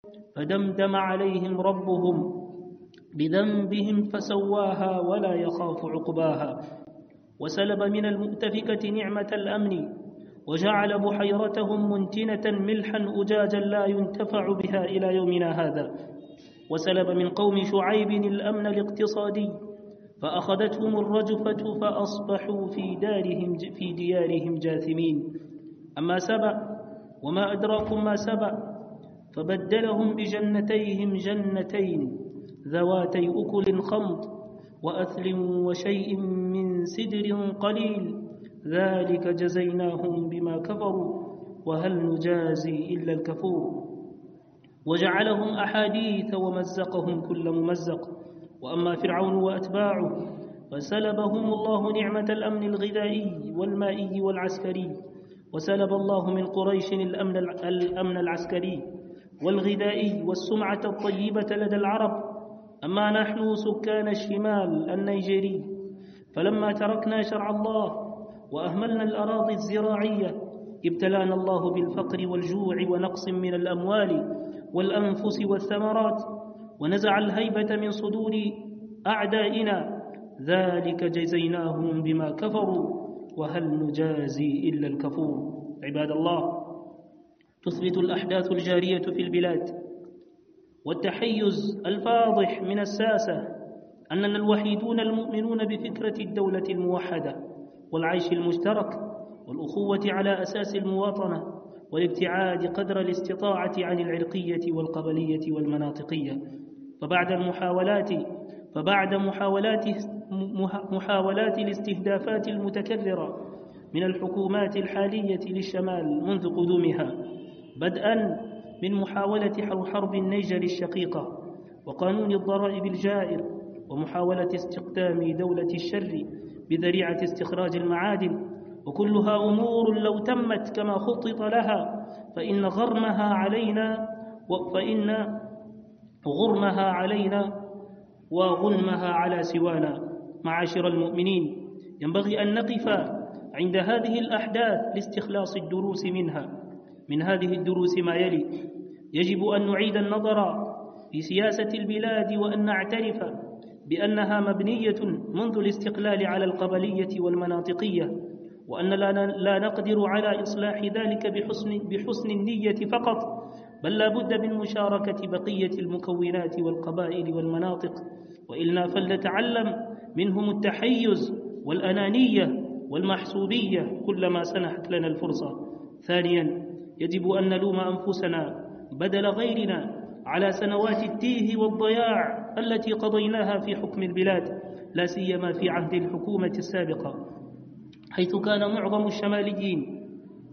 فدمدم عليهم ربهم بذنبهم فسواها ولا يخاف عقباها وسلب من المؤتفكة نعمة الأمن وجعل بحيرتهم منتنة ملحا أجاجا لا ينتفع بها إلى يومنا هذا وسلب من قوم شعيب الأمن الاقتصادي فأخذتهم الرجفة فأصبحوا في دارهم في ديارهم جاثمين أما سبأ وما أدراكم ما سبأ فبدلهم بجنتيهم جنتين ذواتي أكل خمط وأثل وشيء من سدر قليل ذلك جزيناهم بما كفروا وهل نجازي إلا الكفور وجعلهم أحاديث ومزقهم كل ممزق وأما فرعون وأتباعه فسلبهم الله نعمة الأمن الغذائي والمائي والعسكري وسلب الله من قريش الأمن, الأمن العسكري والغذائي والسمعة الطيبة لدى العرب أما نحن سكان الشمال النيجيري فلما تركنا شرع الله وأهملنا الأراضي الزراعية ابتلانا الله بالفقر والجوع ونقص من الأموال والأنفس والثمرات ونزع الهيبة من صدور أعدائنا ذلك جزيناهم بما كفروا وهل نجازي إلا الكفور عباد الله تثبت الأحداث الجارية في البلاد والتحيز الفاضح من الساسة أننا الوحيدون المؤمنون بفكرة الدولة الموحدة والعيش المشترك والأخوة على أساس المواطنة والابتعاد قدر الاستطاعة عن العرقية والقبلية والمناطقية فبعد المحاولات فبعد محاولات محاولات الاستهدافات المتكررة من الحكومات الحالية للشمال منذ قدومها بدءا من محاولة حرب النيجر الشقيقة وقانون الضرائب الجائر ومحاولة استقدام دولة الشر بذريعة استخراج المعادن وكلها أمور لو تمت كما خطط لها فإن غرمها علينا فإن غرمها علينا وغنمها على سوانا معاشر المؤمنين ينبغي أن نقف عند هذه الأحداث لاستخلاص الدروس منها من هذه الدروس ما يلي يجب أن نعيد النظر في سياسة البلاد وأن نعترف بأنها مبنية منذ الاستقلال على القبلية والمناطقية وأن لا نقدر على إصلاح ذلك بحسن, بحسن النية فقط بل لا بد من مشاركة بقية المكونات والقبائل والمناطق وإلنا فلنتعلم منهم التحيز والأنانية والمحسوبية كلما سنحت لنا الفرصة ثانيا يجب أن نلوم أنفسنا بدل غيرنا على سنوات التيه والضياع التي قضيناها في حكم البلاد لا سيما في عهد الحكومة السابقة حيث كان معظم الشماليين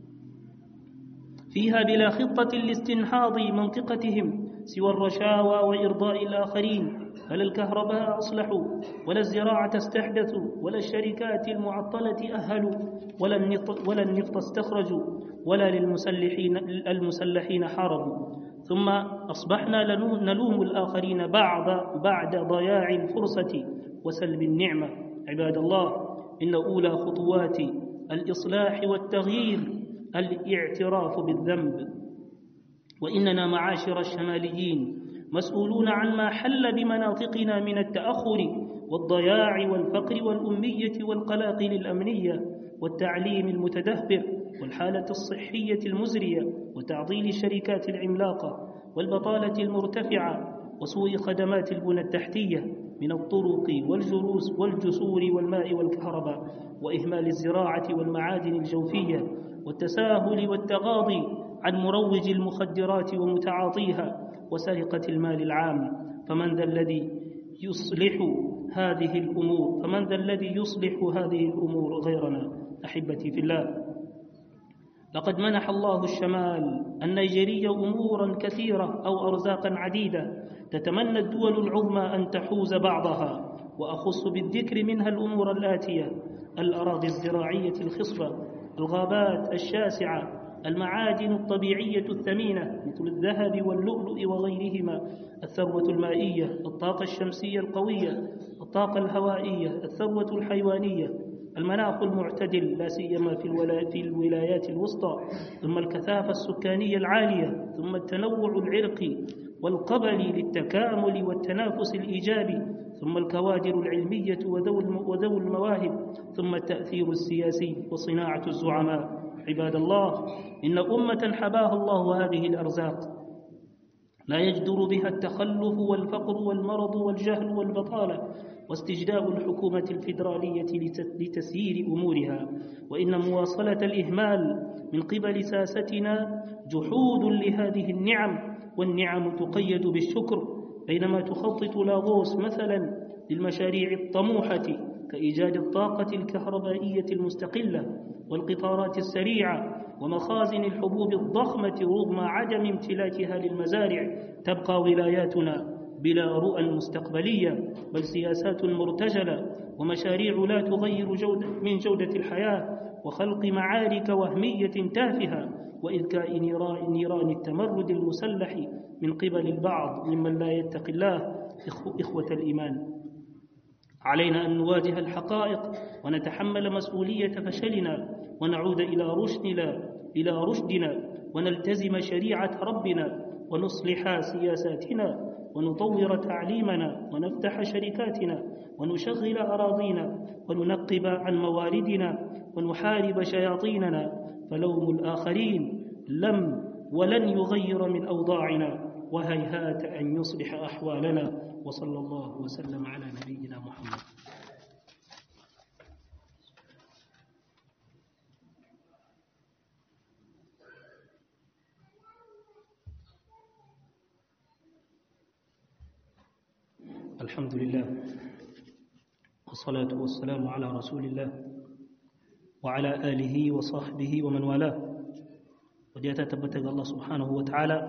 فيها بلا خطة لاستنهاض منطقتهم سوى الرشاوى وإرضاء الآخرين فلا الكهرباء أصلحوا ولا الزراعة استحدثوا ولا الشركات المعطلة أهلوا ولا النفط, ولا النفط استخرجوا ولا للمسلحين المسلحين حاربوا ثم أصبحنا نلوم الآخرين بعد بعد ضياع الفرصة وسلب النعمة عباد الله إن أولى خطوات الإصلاح والتغيير الاعتراف بالذنب وإننا معاشر الشماليين مسؤولون عن ما حل بمناطقنا من التأخر والضياع والفقر والأمية والقلاقل الأمنية والتعليم المتدهور والحالة الصحية المزرية وتعطيل الشركات العملاقة والبطالة المرتفعة وسوء خدمات البنى التحتية من الطرق والجروس والجسور والماء والكهرباء وإهمال الزراعة والمعادن الجوفية والتساهل والتغاضي عن مروج المخدرات ومتعاطيها وسرقة المال العام فمن ذا الذي يصلح هذه الأمور فمن ذا الذي يصلح هذه الأمور غيرنا أحبتي في الله لقد منح الله الشمال النيجيري أمورا كثيرة أو أرزاقا عديدة تتمنى الدول العظمى أن تحوز بعضها وأخص بالذكر منها الأمور الآتية الأراضي الزراعية الخصبة الغابات الشاسعة المعادن الطبيعية الثمينة مثل الذهب واللؤلؤ وغيرهما الثروة المائية الطاقة الشمسية القوية الطاقة الهوائية الثروة الحيوانية المناخ المعتدل لا سيما في, الولا في الولايات الوسطى ثم الكثافة السكانية العالية ثم التنوع العرقي والقبلي للتكامل والتنافس الإيجابي ثم الكوادر العلمية وذوي المواهب ثم التأثير السياسي وصناعة الزعماء عباد الله إن أمة حباها الله هذه الأرزاق لا يجدر بها التخلف والفقر والمرض والجهل والبطالة واستجداء الحكومة الفيدرالية لتسيير أمورها وإن مواصلة الإهمال من قبل ساستنا جحود لهذه النعم والنعم تقيد بالشكر بينما تخطط لاغوس مثلا للمشاريع الطموحة كإيجاد الطاقة الكهربائية المستقلة والقطارات السريعة ومخازن الحبوب الضخمة رغم عدم امتلاكها للمزارع تبقى ولاياتنا بلا رؤى مستقبلية بل سياسات مرتجلة ومشاريع لا تغير جودة من جودة الحياة وخلق معارك وهمية تافهة وإذكاء نيران التمرد المسلح من قبل البعض ممن لا يتقي الله إخوة الإيمان علينا أن نواجه الحقائق ونتحمل مسؤولية فشلنا ونعود إلى رشدنا إلى رشدنا ونلتزم شريعة ربنا ونصلح سياساتنا ونطور تعليمنا ونفتح شركاتنا ونشغل أراضينا وننقب عن مواردنا ونحارب شياطيننا فلوم الآخرين لم ولن يغير من أوضاعنا وهيهات أن يصلح أحوالنا وصلى الله وسلم على نبينا محمد الحمد لله والصلاة والسلام على رسول الله وعلى آله وصحبه ومن والاه wadda ta tabbata ga Allah subhanahu wa ta'ala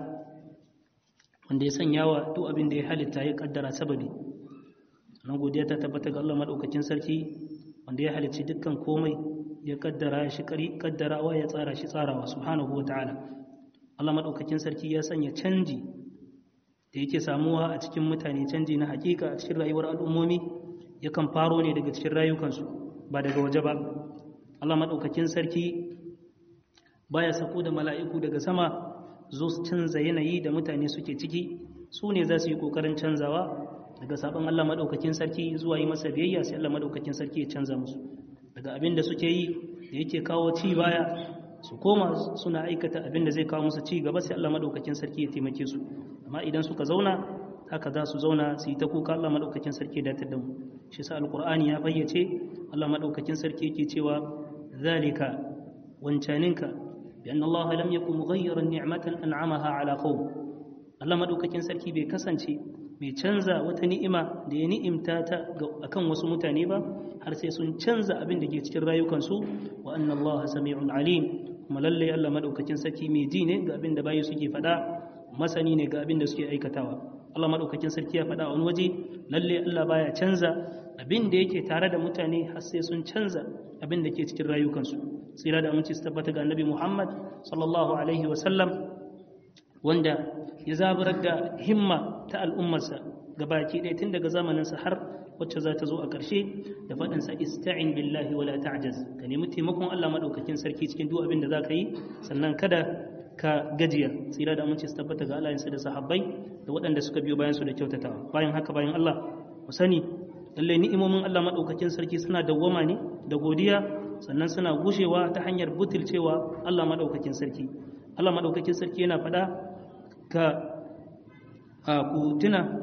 wanda ya sanya wa duk abin da ya halitta ya kaddara sababi sannan godiya ta tabbata ga Allah madaukakin sarki wanda ya halicci dukkan komai ya kaddara shi kari kaddarawa ya tsara shi tsarawa subhanahu wa ta'ala Allah madaukakin sarki ya sanya canji da yake samuwa a cikin mutane canji na hakika a cikin rayuwar al'ummomi yakan faro ne daga cikin rayukansu ba daga waje ba Allah madaukakin sarki baya sako da mala'iku daga sama zo su canza yanayi da mutane suke ciki su ne za su yi ƙoƙarin canzawa daga sabon Allah maɗaukakin sarki zuwa yi masa biyayya sai Allah maɗaukakin sarki ya canza musu daga abin da suke yi da yake kawo ci baya su koma suna aikata abin da zai kawo musu ci gaba sai Allah maɗaukakin sarki ya taimake su amma idan suka zauna haka za su zauna su yi ta kuka Allah maɗaukakin sarki ya datar da mu shi sa alƙur'ani ya fayyace Allah maɗaukakin sarki yake cewa zalika wancaninka بأن الله لم يكن مغيرا نعمة أنعمها على قوم Allah madaukakin sarki bai kasance mai canza wata ni'ima da ya ni'imta ta akan wasu mutane ba har sai sun canza abin da ke cikin rayukansu wa anna Allah sami'un alim kuma lalle Allah madaukakin sarki mai ji ne ga abin da bayi suke faɗa masani ne ga abin da suke aikatawa Allah madaukakin sarki ya faɗa a wani waje lalle Allah baya canza abin da yake tare da mutane har sai sun canza abin da ke cikin rayukansu tsira da aminci su tabbata ga annabi Muhammad sallallahu alaihi wasallam wanda ya zaburar da himma ta al'ummarsa ga baki ɗaya tun daga zamaninsa har wacce za ta zo a ƙarshe da faɗinsa ista'in billahi wala ta'jaz ka nemi taimakon Allah maɗaukakin sarki cikin duk abin da za ka yi sannan kada ka gajiya tsira da aminci su tabbata ga alayensa da sahabbai da waɗanda suka biyo bayan su da kyautatawa bayan haka bayan Allah mu sani lallai ni'imomin Allah maɗaukakin sarki suna dawwama ne da godiya sannan suna gushewa ta hanyar butulcewa Allah maɗaukakin sarki Allah maɗaukakin sarki yana faɗa ka a ku tuna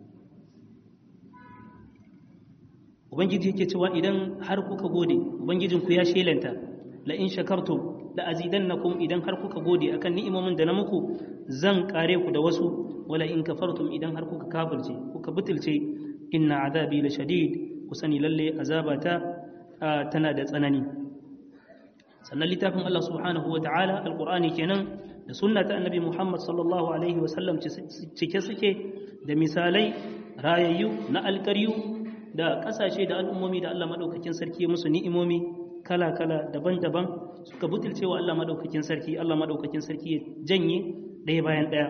ubangiji yake cewa idan har kuka gode ubangijinku ya shelanta la in shakartum la azidannakum idan har kuka gode akan ni'imomin da na muku zan kare ku da wasu wala in kafartum idan har kuka kafirce kuka butulce inna azabi la shadid ku sani lalle azabata tana da tsanani sannan littafin Allah subhanahu wa ta'ala alqur'ani kenan da sunna ta annabi Muhammad sallallahu alaihi wa sallam cike suke da misalai rayayyu na alƙaryu da ƙasashe da al'ummomi da Allah madaukakin sarki musu ni'imomi kala-kala daban-daban suka butulce wa Allah madaukakin sarki Allah madaukakin sarki ya janye ɗaya bayan ɗaya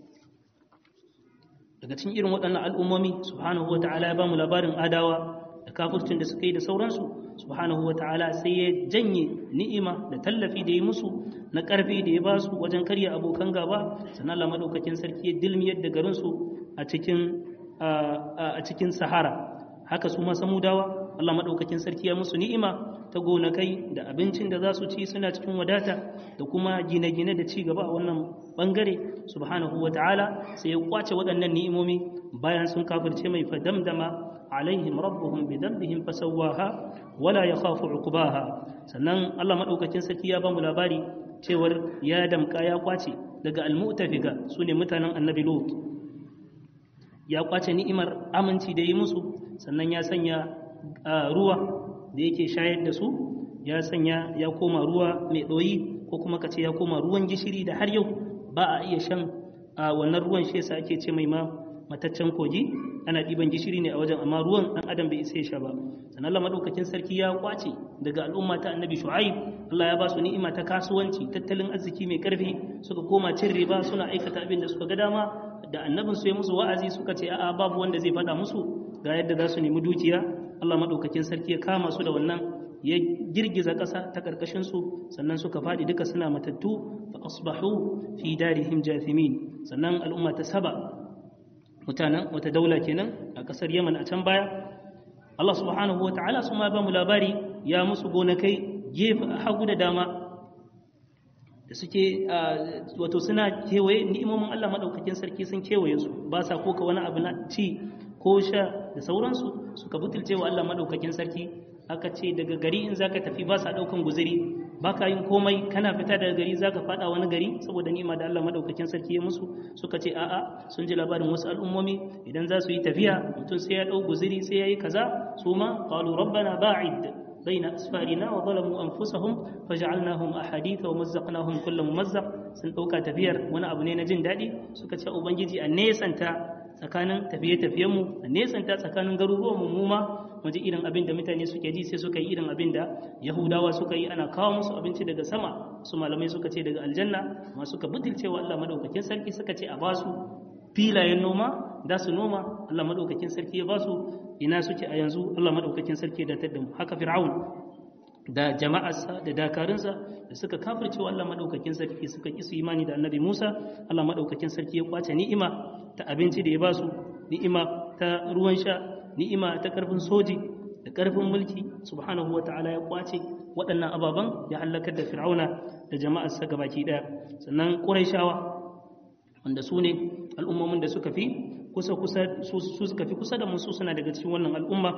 daga cikin irin waɗannan al'ummomi subhanahu wa ta'ala ya ba mu labarin adawa da kafircin da suka yi da sauransu subhanahu ta'ala sai ya janye ni'ima da tallafi da ya musu na ƙarfi da ya ba su wajen karya abokan gaba sannan Allah madaukakin sarki ya dilmiyar da garinsu a cikin a cikin sahara haka su ma samudawa Allah madaukakin sarki ya musu ni'ima ta gonakai da abincin da za su ci suna cikin wadata da kuma gine-gine da ci gaba a wannan bangare subhanahu wa ta'ala sai ya kwace waɗannan ni'imomi bayan sun kafirce mai fadamdama alaihim rabbuhum bi dhanbihim fasawwaha wala yakhafu uqbaha sannan Allah madaukakin sarki ya ba mu labari cewar ya damka ya kwace daga almu'tafika sune mutanen annabi lut ya kwace ni'imar aminci da yi musu sannan ya sanya ruwa da yake shayar da su ya sanya ya koma ruwa mai ɗoyi ko kuma ka ce ya koma ruwan gishiri da har yau ba a iya shan wannan ruwan shi yasa ake ce mai ma mataccen kogi ana ɗiban gishiri ne a wajen amma ruwan ɗan adam bai isa ya sha ba sannan Allah madaukakin sarki ya kwace daga al'umma ta annabi shu'aib Allah ya ba su ni'ima ta kasuwanci tattalin arziki mai karfi suka koma cin riba suna aikata abin da suka ga dama da annabin su ya musu wa'azi suka ce a'a babu wanda zai faɗa musu ga yadda za su nemi dukiya Allah madaukakin sarki ya kama su da wannan ya girgiza ƙasa ta ƙarƙashin su sannan suka faɗi duka suna matattu fa asbahu fi darihim jathimin sannan al'umma ta saba mutanen wata daula kenan a ƙasar Yaman a can baya Allah subhanahu wa ta'ala su ma ba mu labari ya musu gonakai gefe hagu da dama da suke wato suna kewaye ni'imomin Allah madaukakin sarki sun kewaye su ba sa koka wani abu na ci ko sha da sauransu suka butulce wa Allah madaukakin sarki aka ce daga gari in zaka tafi ba sa daukan guzuri baka yin komai kana fita daga gari zaka fada wani gari saboda ni'ima da Allah madaukakin sarki ya musu suka ce a'a sun ji labarin wasu al'ummomi idan za su yi tafiya mutum sai ya dau guzuri sai yayi kaza su ma qalu rabbana ba'id بين أسفارنا وظلموا أنفسهم فجعلناهم أحاديث ومزقناهم كل ممزق sun ɗauka tafiyar wani abu ne na jin daɗi suka ce ubangiji a nesanta tsakanin tafiye-tafiyenmu a nesanta tsakanin garuruwan mu ma mu ji irin abin da mutane suke ji sai suka yi irin abin da yahudawa suka yi ana kawo musu abinci daga sama su malamai suka ce daga aljanna ma suka butulce wa Allah madaukakin sarki suka ce a basu filayen noma da su noma Allah madaukakin sarki ya basu ina suke a yanzu Allah madaukakin sarki da tadda mu haka fir'aun da jama'arsa da dakarunsa da suka kafirce wa Allah madaukakin sarki suka kisu imani da annabi Musa Allah madaukakin sarki ya kwace ni'ima ta abinci da ya basu ni'ima ta ruwan sha ni'ima ta karfin soji da karfin mulki subhanahu wa ta'ala ya kwace waɗannan ababan ya halakar da fir'auna da jama'arsa gabaki daya sannan quraishawa wanda su ne al'ummomin da suka fi kusa kusa su suka fi kusa da musu suna daga cikin wannan al'umma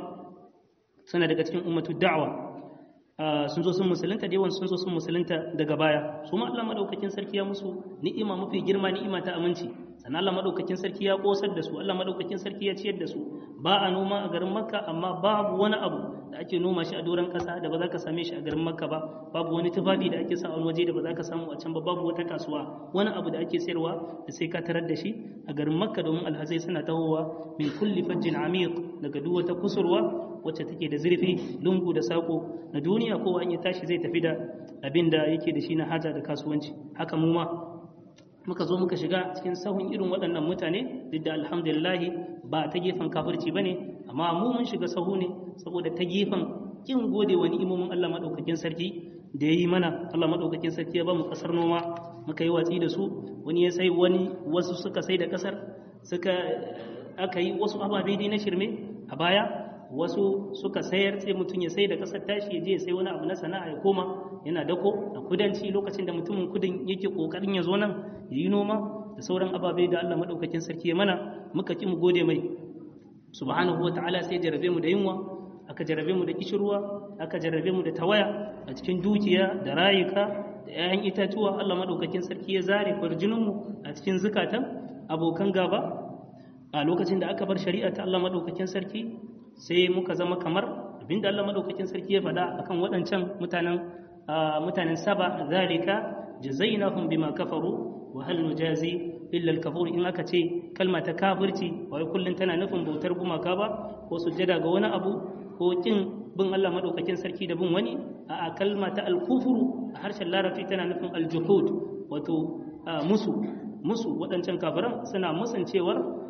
suna daga cikin ummatu da'wa sun zo sun musulunta da yawan sun zo sun musulunta daga baya su ma Allah madaukakin sarki ya musu ni'ima mafi girma ni'ima ta aminci sannan Allah madaukakin sarki ya kosar da su Allah madaukakin sarki ya ciyar da su ba a noma a garin Makka amma babu wani abu da ake noma shi a doron kasa da ba za ka same shi a garin Makka ba babu wani tufafi da ake sa a waje da ba za ka samu a can ba babu wata kasuwa wani abu da ake sayarwa da sai ka tarar da shi a garin Makka domin alhazai suna tahowa min kulli fajjin amiq daga duk wata kusurwa wacce take da zurfi lungu da sako na duniya kowa in ya tashi zai tafi da abin da yake da shi na haja da kasuwanci haka mu ma muka zo muka shiga cikin sahun irin waɗannan mutane duk da alhamdulillahi ba ta gefen kafirci ba ne amma mu mun shiga sahu ne saboda ta gefen kin gode wa ni'imomin Allah maɗaukakin sarki da ya yi mana Allah maɗaukakin sarki ya ba mu ƙasar noma muka yi watsi da su wani ya sai wani wasu suka sai da ƙasar suka aka yi wasu ababe dai na shirme a baya wasu suka sayar sai mutum ya sai da kasar tashi ya je ya sai wani abu na sana'a ya koma yana dako a kudanci lokacin da mutumin kudin yake kokarin ya zo nan ya yi noma da sauran ababe da Allah madaukakin sarki ya mana muka ki mu gode mai subhanahu wa ta'ala sai jarabe mu da yunwa aka jarabe mu da kishirwa aka jarabe mu da tawaya a cikin dukiya da rayuka da 'ya'yan itatuwa Allah madaukakin sarki ya zare kwarjinin mu a cikin zukatan abokan gaba a lokacin da aka bar shari'a ta Allah madaukakin sarki sai muka zama kamar abinda Allah madaukakin sarki ya faɗa akan waɗancan mutanen mutanen saba zalika jazainahum bima kafaru wa hal nujazi illa al-kafur in aka ce kalma ta kafirci wai kullun tana nufin bautar gumaka ba ko sujjada ga wani abu ko kin bin Allah madaukakin sarki da bin wani a kalma ta al-kufru a harshen larabci tana nufin al-juhud wato musu musu waɗancan kafiran suna musancewar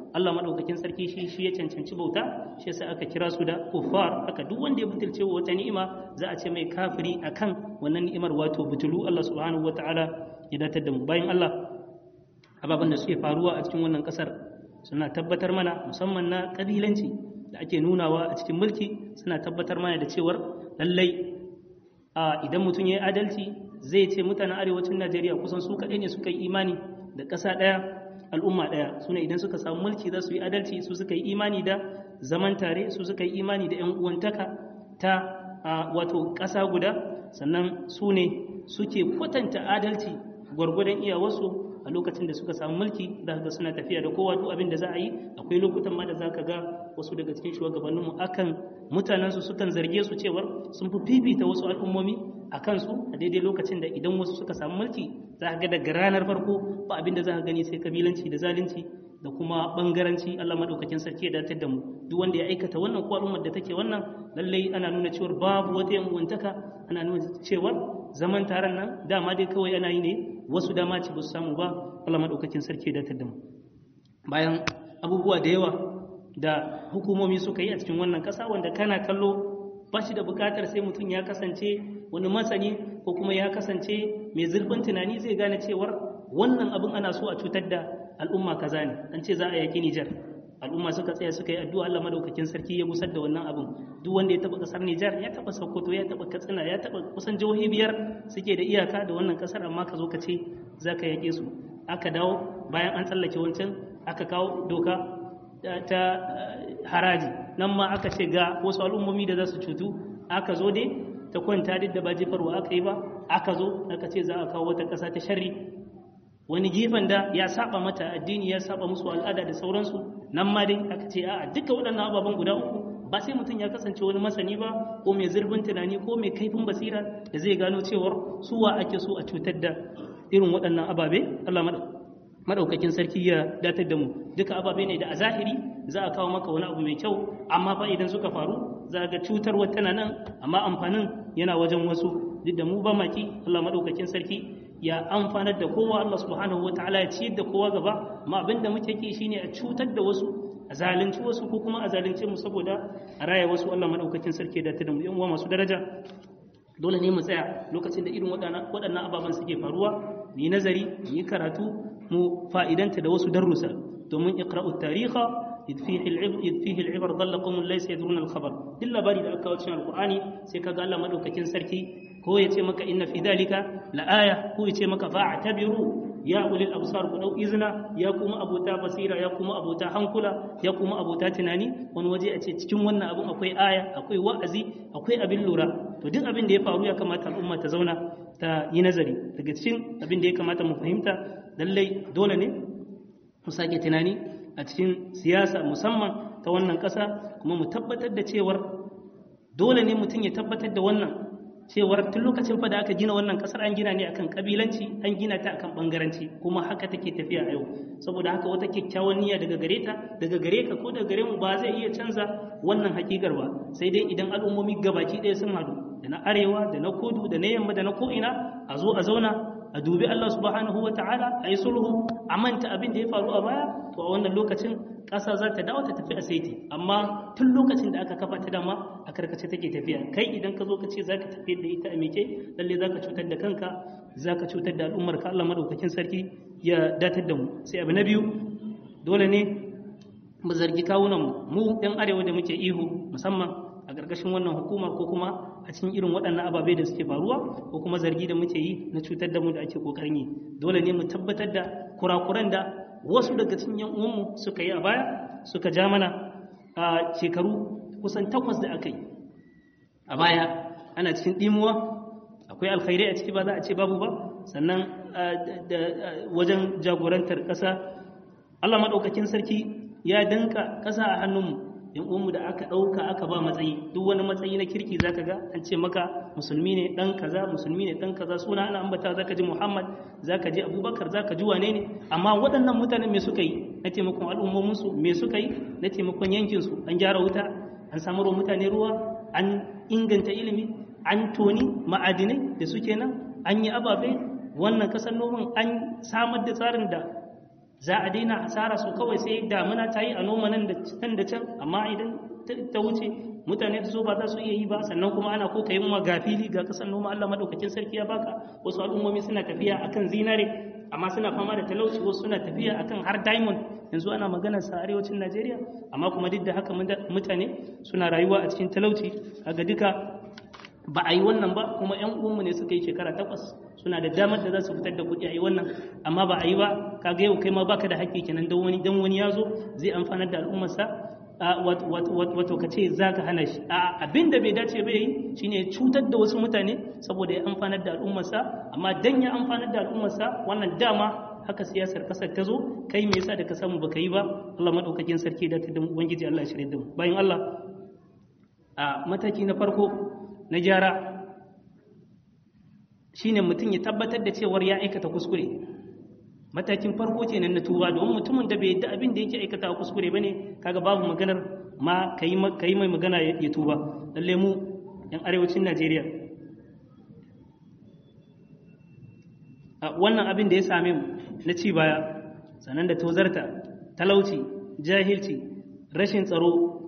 Allah madaukakin sarki shi shi ya cancanci bauta shi yasa aka kira su da kuffar aka duk wanda ya butulce wa wata ni'ima za a ce mai kafiri akan wannan ni'imar wato butulu Allah subhanahu wataala ya datar da mu bayan Allah ababen da suke faruwa a cikin wannan kasar suna tabbatar mana musamman na kabilanci da ake nunawa a cikin mulki suna tabbatar mana da cewar lallai a idan mutum ya yi adalci zai ce mutanen arewacin Najeriya kusan su kaɗai ne suka yi imani da ƙasa ɗaya al'umma ɗaya su ne idan suka samu mulki za su yi adalci su suka yi imani da zaman tare su suka yi imani da 'yan uwantaka ta wato ƙasa guda sannan su ne suke kwatanta adalci gwargwadon iyawarsu a lokacin da suka samu mulki za ga suna tafiya da kowa duk abin da za a yi akwai lokutan ma da za ka ga wasu daga cikin shugabanninmu akan mutanensu sukan zarge su cewar sun fi fifita wasu al'ummomi a kansu a daidai lokacin da idan wasu suka samu mulki za ka ga daga ranar farko ba abin da za ka gani sai kabilanci da zalunci da kuma bangaranci Allah madaukakin sarki ya datar da mu duk wanda ya aikata wannan ko al'ummar da take wannan lallai ana nuna cewar babu wata yanwantaka ana nuna cewar zaman taron nan dama dai kawai ana yi ne wasu dama ce ba su samu ba Allah madaukakin sarki ya datar da mu bayan abubuwa da yawa da hukumomi suka yi a cikin wannan kasa wanda kana kallo ba shi da bukatar sai mutum ya kasance wani masani ko kuma ya kasance mai zurfin tunani zai gane cewar wannan abin ana so a cutar da al'umma kaza ne an ce za a yaki Nijar al'umma suka tsaya suka yi addu'a Allah madaukakin sarki ya gusar da wannan abin duk wanda ya taba kasar Nijar ya taba Sokoto ya taba Katsina ya taba kusan jihohi biyar suke da iyaka da wannan kasar amma ka zo ka ce za ka yake su aka dawo bayan an tsallake wancan aka kawo doka ta haraji nan ma aka ce ga wasu al'ummomi da za su cutu aka zo dai ta kwanta duk da ba jefarwa aka yi ba aka zo aka ce za a kawo wata ƙasa ta sharri wani gefen da ya saba mata addini ya saba musu al'ada da sauransu nan ma dai aka ce a'a duka waɗannan ababen guda uku ba sai mutum ya kasance wani masani ba ko mai zurfin tunani ko mai kaifin basira da zai gano cewar suwa ake so a cutar da irin waɗannan ababe Allah madaukakin sarki ya datar da mu duka ababe ne da a zahiri za a kawo maka wani abu mai kyau amma fa idan suka faru za ga cutarwa tana nan amma amfanin yana wajen wasu duk da mu ba maki Allah madaukakin sarki ya amfanar da kowa Allah subhanahu wa ta'ala ya ciyar da kowa gaba amma abin da muke ki shine a cutar da wasu a zalunci wasu ko kuma a zalunce mu saboda a raya wasu Allah madaukakin sarki da ta da mu yan uwa masu daraja dole ne mu tsaya lokacin da irin waɗannan ababen suke faruwa mu yi nazari mu yi karatu mu fa'idanta da wasu darussa domin iqra'u tariha إذ فيه العبر إذ فيه العبر ضل قوم ليس يدرون الخبر دل باري da aka wuce alqur'ani sai kaga Allah madaukakin sarki ko ya ce maka inna fi dalika la aya ko ya ce maka fa'tabiru ya ulil absar ku dau izna ya kuma abota basira ya kuma abota hankula ya kuma abota tunani wani waje a ce cikin wannan abin akwai aya akwai wa'azi akwai abin lura to duk abin da ya faru ya kamata al'umma ta zauna ta yi nazari daga cikin abin da ya kamata mu fahimta lallai dole ne mu sake tunani a cikin siyasa musamman ta wannan ƙasa kuma mu tabbatar da cewar dole ne mutum ya tabbatar da wannan cewar tun lokacin fa da aka gina wannan ƙasar an gina ne akan kabilanci an gina ta akan bangaranci kuma haka take tafiya a yau saboda haka wata kyakkyawan niyya daga gare ta daga gare ka ko daga gare mu ba zai iya canza wannan hakikar ba sai dai idan al'ummomi gabaki ɗaya sun haɗu da na arewa da na kudu da na yamma da na ko'ina a zo a zauna a dubi Allah subhanahu wa ta'ala a yi sulhu a manta abin da ya faru a baya to a wannan lokacin ƙasa za ta dawo ta tafi a saiti amma tun lokacin da aka kafa ta dama a karkace take tafiya kai idan ka zo ka ce za ka tafi da ita a meke lalle za ka cutar da kanka za ka cutar da al'ummar ka Allah madaukakin sarki ya datar da mu sai abu na biyu dole ne mu zargi kawunan mu ɗan arewa da muke ihu musamman a ƙarƙashin wannan hukuma ko kuma a cikin irin waɗannan ababe da suke faruwa ko kuma zargi da muke yi na cutar da mu da ake ƙoƙarin yi dole ne mu tabbatar da kurakuran da wasu daga cikin yan uwanmu suka yi a baya suka ja mana a shekaru kusan takwas da aka yi a baya ana cikin ɗimuwa akwai alkhairai a ciki ba za a ce babu ba sannan wajen jagorantar ƙasa Allah maɗaukakin sarki ya danka ƙasa a hannunmu yan uwanmu da aka ɗauka aka ba matsayi duk wani matsayi na kirki zaka ga an ce maka musulmi ne ɗan kaza musulmi ne ɗan kaza suna ana ambata zaka ji muhammad zaka ji abubakar zaka ji wane ne amma waɗannan mutanen me suka yi na taimakon al'ummominsu me suka yi na taimakon yankinsu an gyara wuta an samar wa mutane ruwa an inganta ilimi an toni ma'adinai da suke nan an yi ababe wannan kasar noman an samar da tsarin da za a daina asara su kawai sai damuna ta yi a noma nan da can da can amma idan ta wuce mutane su zo ba za su iya yi ba sannan kuma ana ko kai ma ga fili ga kasan noma Allah madaukakin sarki ya baka wasu al'ummomi suna tafiya akan zinare amma suna fama da talauci wasu suna tafiya akan har diamond yanzu ana magana sa arewacin Najeriya amma kuma duk da haka mutane suna rayuwa a cikin talauci kaga duka ba a yi wannan ba kuma yan uwanmu ne suka yi shekara takwas suna da damar da za su fitar da kuɗi a yi wannan amma ba a yi ba kaga yau kai ma baka da haƙƙi kenan dan wani dan wani ya zo zai amfanar da al'ummarsa wato ka ce za ka hana shi abin da bai dace bai yi shine cutar da wasu mutane saboda ya amfanar da al'ummarsa amma dan ya amfanar da al'ummarsa wannan dama haka siyasar kasar ta zo kai me yasa da ka samu baka yi ba Allah madaukakin sarki da ta da ubangiji Allah ya shirye da mu bayan Allah a mataki na farko na gyara shine mutum ya tabbatar da cewar ya aikata kuskure matakin farko kenan na tuba domin mutumin da bai yadda abin da yake aikata kuskure bane kaga babu maganar ma kai kai mai magana ya tuba lalle mu yan arewacin Najeriya wannan abin da ya same mu na ci baya sannan da tozarta talauci jahilci rashin tsaro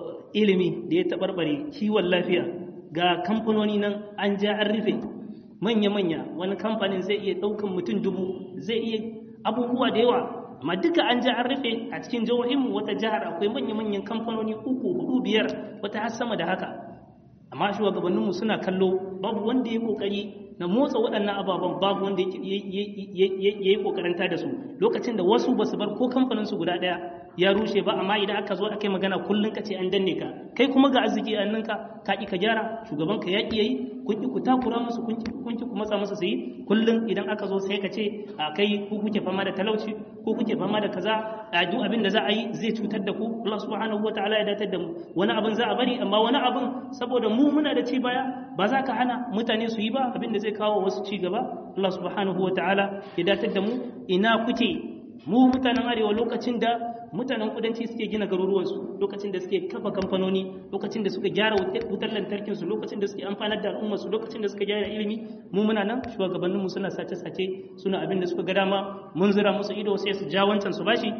ilimi da ya taɓarɓare kiwon lafiya ga kamfanoni nan an ja an rufe manya-manya wani kamfanin zai iya ɗaukan mutum dubu zai iya abubuwa da yawa amma duka an ja an rufe a cikin jihohinmu wata jihar akwai manya-manyan kamfanoni uku hudu biyar wata har sama da haka amma shugabanninmu suna kallo babu wanda ya kokari na motsa waɗannan ababen babu wanda ya yi kokaranta da su lokacin da wasu ba su bar ko kamfaninsu guda ɗaya ya rushe ba amma idan aka zo aka yi magana kullum ka ce an danne ka kai kuma ga arziki a ninka ka ƙi ka gyara shugaban ka ya ƙi yayi kun ƙi ku takura musu kun ƙi ku matsa musu su yi kullum idan aka zo sai ka ce a kai ku kuke fama da talauci ko kuke fama da kaza a duk abin da za a yi zai cutar da ku Allah subhanahu wataala ya datar da mu wani abin za a bari amma wani abin saboda mu muna da ci baya ba za ka hana mutane su yi ba abin da zai kawo wasu ci gaba Allah subhanahu wataala ya datar da mu ina kuke mu mutanen arewa lokacin da mutanen kudanci suke gina garuruwansu lokacin da suke kafa kamfanoni lokacin da suka gyara wutar lantarkinsu lokacin da suke amfanar da al'ummarsu lokacin da suka gyara ilimi mu muna nan shugabanninmu suna sace-sace suna abin da suka ga dama mun zira musu ido sai su ja wancan su bashi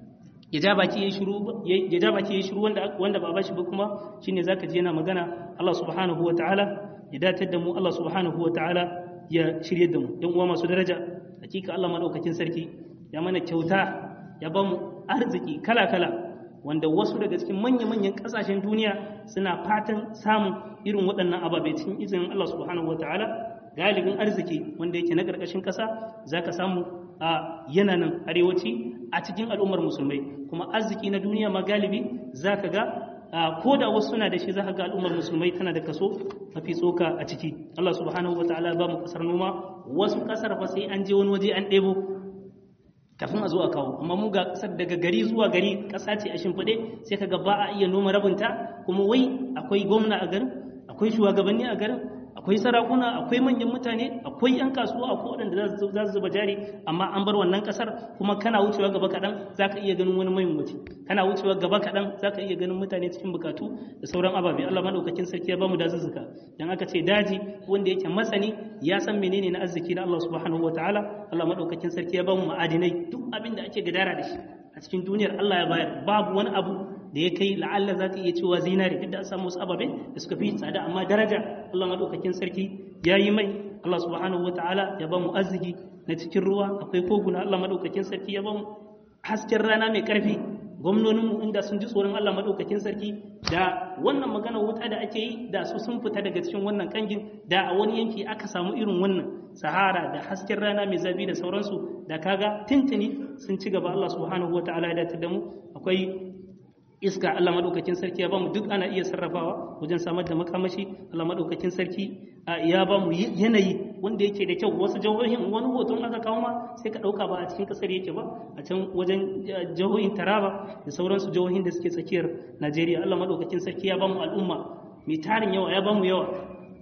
ya ja baki yayi shiru ya ja baki yayi shiru wanda wanda ba bashi ba kuma shine zaka ji yana magana Allah subhanahu wataala ya datar da mu Allah subhanahu wataala ya shirye da mu dan uwa masu daraja hakika Allah madaukakin sarki ya mana kyauta ya ba mu arziki kala-kala wanda wasu daga cikin manya-manyan kasashen duniya suna fatan samun irin waɗannan ababe cikin izinin Allah subhanahu wa ta'ala galibin arziki wanda yake na ƙarƙashin ƙasa za ka samu a yananan arewaci a cikin al'ummar musulmai kuma arziki na duniya ma galibi za ka ga ko da wasu suna da shi za ka ga al'ummar musulmai tana da kaso mafi tsoka a ciki Allah subhanahu wa ta'ala ba mu ƙasar noma wasu ƙasar fa sai an je wani waje an ɗebo kafin a zo a kawo amma mu ga kasar daga gari zuwa gari kasa ce a shimfiɗe sai kaga ba a iya noma rabinta kuma wai akwai gwamna a garin akwai shugabanni a garin akwai sarakuna akwai manyan mutane akwai yan kasuwa akwai waɗanda za su zuba jari amma an bar wannan kasar kuma kana wucewa gaba kaɗan za ka iya ganin wani mai mutu kana wucewa gaba kaɗan za ka iya ganin mutane cikin bukatu da sauran ababe Allah madaukakin sarki ya bamu dazuzzuka dan aka ce daji wanda yake masani ya san menene na arziki na Allah subhanahu wataala Allah madaukakin sarki ya bamu ma'adinai duk abin da ake gadara da shi a cikin duniyar Allah ya bayar babu wani abu da ya kai la'alla za ka iya cewa zinari duk da an samu wasu ababe da suka fi tsada amma daraja Allah madaukakin sarki ya yi mai Allah subhanahu wataala ya bamu arziki na cikin ruwa akwai koguna Allah madaukakin sarki ya bamu hasken rana mai karfi gwamnoninmu inda sun ji tsoron Allah madaukakin sarki da wannan magana wuta da ake yi da su sun fita daga cikin wannan kangin da a wani yanki aka samu irin wannan sahara da hasken rana mai zafi da sauransu da kaga tintini sun ci gaba Allah subhanahu wataala ya dace da mu akwai iska Allah madaukakin sarki ya bamu duk ana iya sarrafawa wajen samar da makamashi Allah madaukakin sarki ya bamu yanayi wanda yake da kyau wasu jihohin wani hoton aka kawo ma sai ka dauka ba a cikin kasar yake ba a can wajen jihohin Taraba da sauransu jihohin da suke tsakiyar Najeriya Allah madaukakin sarki ya bamu al'umma mai tarin yawa ya bamu yawa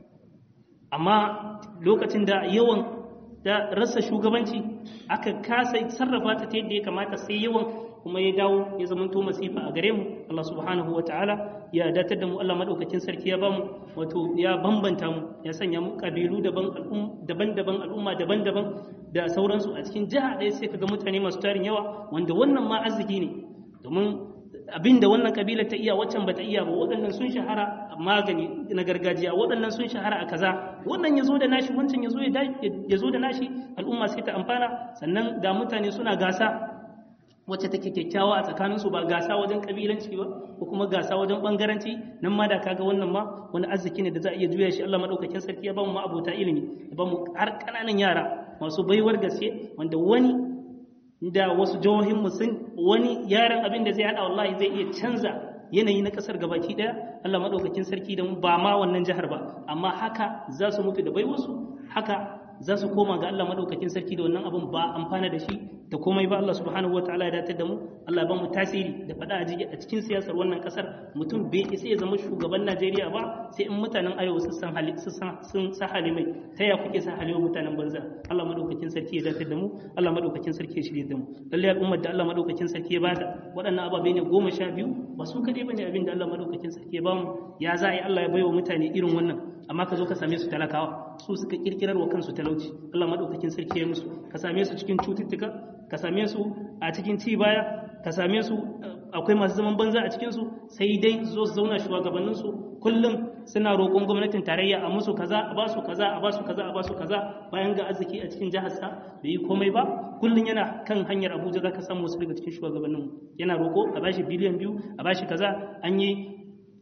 amma lokacin da yawan da rasa shugabanci aka kasa sarrafa ta ta yadda ya kamata sai yawan kuma ya dawo ya zamanto masifa a gare mu Allah subhanahu wa ta'ala ya datar da mu Allah madaukakin sarki ya bamu wato ya bambanta mu ya sanya mu kabilu daban daban-daban al'umma daban-daban da sauransu a cikin jiha ɗaya sai kaga mutane masu tarin yawa wanda wannan ma arziki ne domin abin da wannan kabilar ta iya waccan bata iya ba waɗannan sun shahara a magani na gargajiya waɗannan sun shahara a kaza wannan ya zo da nashi wancan ya zo da nashi al'umma sai ta amfana sannan ga mutane suna gasa wacce take kyakkyawa a tsakaninsu ba gasa wajen kabilanci ba ko kuma gasa wajen bangaranci nan ma da kaga wannan ma wani arziki ne da za a iya juya shi Allah madaukakin sarki ya ba mu abota ilimi ya ba mu har kananan yara masu baiwar gaske wanda wani da wasu jihohin mu sun wani yaran abin da zai hada wallahi zai iya canza yanayi na kasar gabaki daya Allah madaukakin sarki da mu ba ma wannan jihar ba amma haka za su mutu da baiwarsu haka za su koma ga Allah madaukakin sarki da wannan abin ba amfana da shi da komai ba Allah subhanahu wataala ya datar da mu Allah ba mu tasiri da faɗa a cikin siyasar wannan kasar mutum bai isa ya zama shugaban Najeriya ba sai in mutanen arewa sun san hali sun sa hali mai ta ya kuke sa hali mutanen banza Allah madaukakin sarki ya datar da mu Allah madaukakin sarki ya shirye da mu lalle al'ummar da Allah madaukakin sarki ya bada waɗannan ababe ne goma sha biyu ba su kadai bane abin da Allah madaukakin sarki ya bamu ya za a yi Allah ya baiwa mutane irin wannan amma ka zo ka same su talakawa su suka kirkirar wa kansu talauci Allah madaukakin sarki ya musu ka same su cikin cututtuka ka same su a cikin ci baya ka same su akwai masu zaman banza a cikin su sai dai zo su zauna shugabannin su kullum suna roƙon gwamnatin tarayya a musu kaza a ba su kaza a ba su kaza a ba su kaza bayan ga arziki a cikin jihar sa bai yi komai ba kullum yana kan hanyar Abuja zaka samu wasu daga cikin shugabannin yana roƙo a bashi biliyan biyu a bashi kaza an yi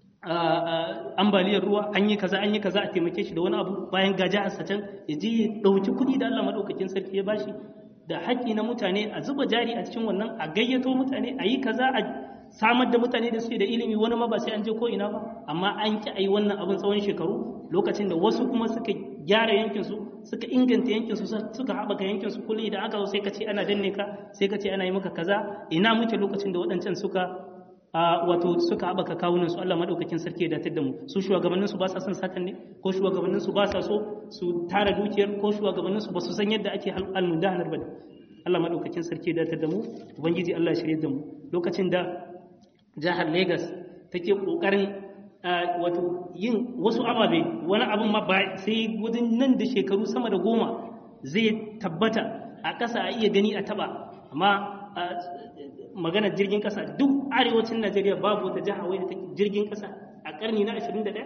ambaliyar ruwa an yi kaza an yi kaza a taimake shi da wani abu bayan gaja a can ya je ya ɗauki kuɗi da Allah maɗaukakin sarki ya bashi da haƙƙi na mutane a zuba jari a cikin wannan a gayyato mutane a yi kaza a samar da mutane da suke da ilimi wani ma ba sai an je ko ina ba amma an ki a yi wannan abin tsawon shekaru lokacin da wasu kuma suka gyara yankinsu suka inganta yankinsu suka haɓaka yankinsu kullum idan aka zo sai ka ce ana danne ka sai ka ce ana yi maka kaza ina muke lokacin da waɗancan suka a wato suka haɓaka kawunan su Allah maɗaukakin sarki ya datar da mu su shugabannin su ba sa son satan ne ko shugabannin su ba sa so su tara dukiyar ko shugabannin su ba su san yadda ake almundahanar ba Allah maɗaukakin sarki ya datar da mu ubangiji Allah ya shirye da mu lokacin da jihar Lagos take kokarin wato yin wasu ababe wani abin ma ba sai gudun nan da shekaru sama da goma zai tabbata a ƙasa a iya gani a taba amma maganar jirgin kasa duk arewacin najeriya babu wata jiha wai da take jirgin kasa a karni na 21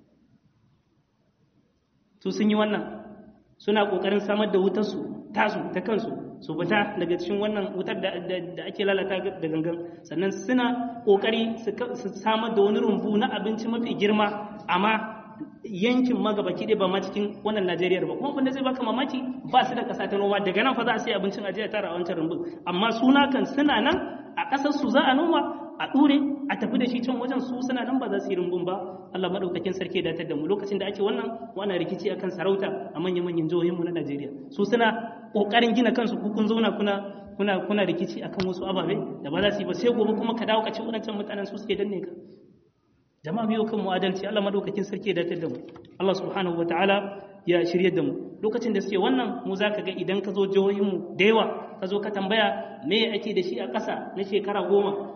su sun yi wannan suna kokarin samar da wutarsu tasu ta kansu su fita daga cikin wannan wutar da ake lalata da gangan sannan suna kokari su samar da wani rumbu na abinci mafi girma amma yankin magabaki ɗaya ba ma cikin wannan Najeriya ba kuma wanda zai baka mamaki ba su da ƙasa ta noma daga nan fa za a sai abincin ajiya tara a wancan rumbun amma suna kan suna nan a ƙasar su za a noma a ɗure a tafi da shi can wajen su suna nan ba za su yi rumbun ba Allah madaukakin sarki da da mu lokacin da ake wannan wannan rikici akan sarauta a manyan manyan jihohin mu na Najeriya su suna kokarin gina kansu ku kun zauna kuna kuna kuna rikici akan wasu ababe da ba za su yi ba sai gobe kuma ka dawo ka ci wadancan mutanen su suke danne ka jama'a biyo kan mu adalci Allah madaukakin sarki da da mu Allah subhanahu wataala ya shirye da mu lokacin da suke wannan mu zaka ga idan ka zo jihohin mu da yawa ka zo ka tambaya me ake da shi a ƙasa na shekara goma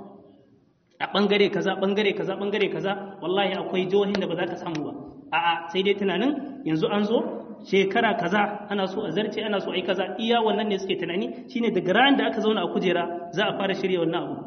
a bangare kaza bangare kaza bangare kaza wallahi akwai jihohin da ba za ka samu ba a'a sai dai tunanin yanzu an zo shekara kaza ana so a zarce ana so a yi kaza iya wannan ne suke tunani shine daga ran da aka zauna a kujera za a fara shirya wannan abu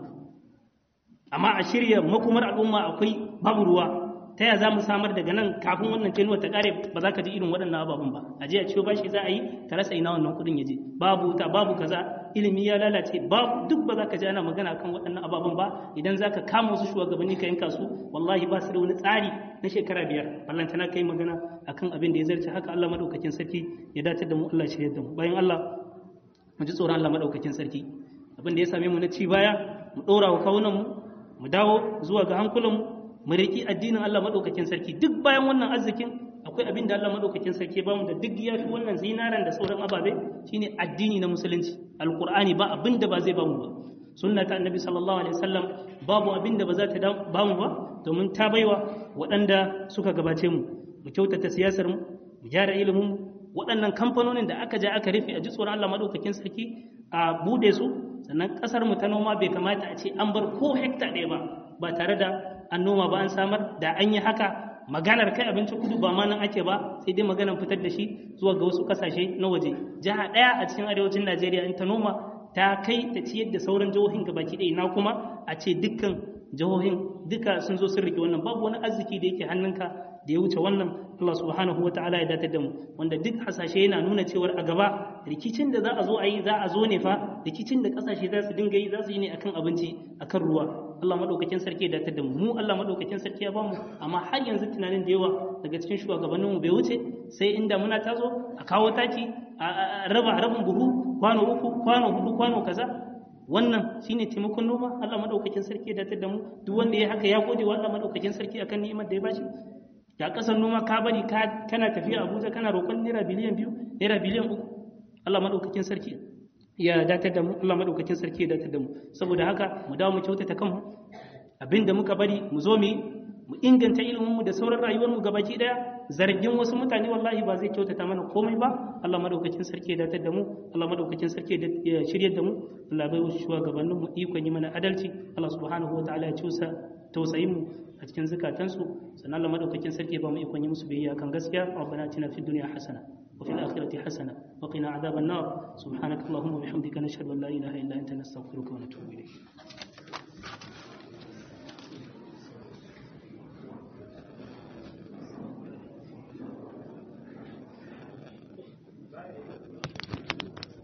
amma a shirya makomar al'umma akwai babu ruwa ta yaya za mu samar daga nan kafin wannan tenuwa ta kare ba za ka ji irin waɗannan ababen ba a je a ciwo bashi za a yi ka rasa ina wannan kuɗin ya je babu wuta babu kaza ilimi ya lalace babu duk ba za ka ji ana magana kan waɗannan ababen ba idan za ka kama wasu shugabanni ka yanka su wallahi ba su da wani tsari na shekara biyar ballantana kai magana akan abin da ya zarce haka Allah madaukakin sarki ya dace da mu Allah shirya da mu bayan Allah mu ji tsoron Allah madaukakin sarki abin da ya same mu na ci baya mu ɗora wa kawunan mu mu dawo zuwa ga hankulanmu mu riƙi addinin Allah maɗaukakin sarki duk bayan wannan arzikin akwai abin da Allah maɗaukakin sarki ba mu da duk ya fi wannan zinaran da sauran ababe shine addini na musulunci alƙur'ani ba abin da ba zai ba mu ba sunna ta annabi sallallahu alaihi wasallam babu abin da ba za ta ba mu ba domin ta baiwa waɗanda suka gabace mu mu kyautata siyasar mu mu gyara ilimin mu waɗannan kamfanonin da aka ja aka rufe a ji tsoron Allah maɗaukakin sarki a bude su sannan ƙasar mu ta noma bai kamata a ce an bar ko hekta ɗaya ba ba tare da an noma ba an samar da an yi haka maganar kai abincin kudu ba ma nan ake ba sai dai maganar fitar da shi zuwa ga wasu kasashe na waje jiha ɗaya a cikin arewacin najeriya in ta noma ta kai ta ciyar da sauran jihohin gabaki ɗaya na kuma a ce dukkan jihohin duka sun zo sun riƙe wannan babu wani arziki da yake hannunka da ya wuce wannan Allah subhanahu wa ta'ala ya datar da mu wanda duk hasashe yana nuna cewar a gaba rikicin da za a zo a yi za a zo ne fa rikicin da kasashe za su dinga yi za su yi ne akan abinci akan ruwa Allah madaukakin sarki ya datar da mu mu Allah madaukakin sarki ya bamu amma har yanzu tunanin da yawa daga cikin shugabannin mu bai wuce sai inda muna tazo a kawo taki a raba rabin buhu kwano uku kwano hudu kwano kaza wannan shine taimakon noma Allah madaukakin sarki ya datar da mu duk wanda ya haka ya gode wa Allah madaukakin sarki akan ni'imar da ya bashi da kasar noma ka bari ka kana tafiya Abuja kana roƙon naira biliyan biyu naira biliyan uku Allah madaukakin sarki ya datar da mu Allah madaukakin sarki ya datar da mu saboda haka mu dawo mu kyautata kanmu abinda muka bari mu zo mu mu inganta ilimin mu da sauran rayuwar mu gabaki daya zargin wasu mutane wallahi ba zai kyautata mana komai ba Allah madaukakin sarki ya datar da mu Allah madaukakin sarki ya shiryar da mu Allah bai wasu shugabannin mu ikon yi mana adalci Allah subhanahu wataala ya cusa tausayin mu a cikin zukatansu sannan Allah madaukakin sarki ba mu ikon yi musu biyayya kan gaskiya rabbana atina fid dunya hasana wa fil akhirati hasana wa qina adhaban nar subhanaka allahumma wa bihamdika nashhadu an la ilaha illa anta nastaghfiruka wa natubu ilayk Thank you.